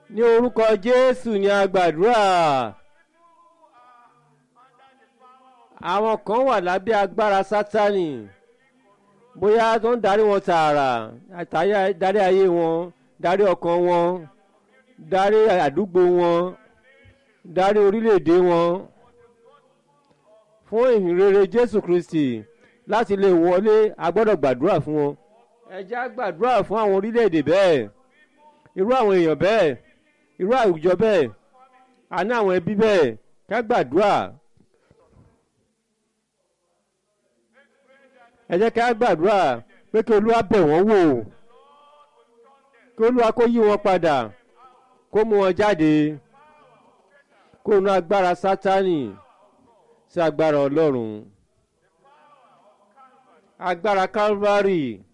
ní orúkọ jésù ni a gbàdúrà àwọn kan wà lábẹ́ agbára sátánì bóyá tó ń darí wọn tààrà àtàyà- darí ayé wọn darí ọkàn wọn darí àdúgbò wọn darí orílẹ̀-èdè wọn fún ìhìnrere jésù kristi láti lè wọlé a gbọ́dọ̀ gbàdúrà fún wọn ẹ jẹ́ á gbàdúrà fún àwọn orílẹ̀-èdè bẹ́ẹ̀ irú àwọn èèyàn bẹ́ẹ̀ irú àwùjọ bẹ́ẹ̀ àní àwọn ẹbí bẹ́ẹ̀ ká gbàdúrà ẹ jẹ́ ká gbàdúrà pé kí olúwa bẹ̀ wọ́n wò kí olúwa kó yí wọn padà kó mú wọn jáde kó nu agbára sátánì sí agbára ọlọ́run agbára calvary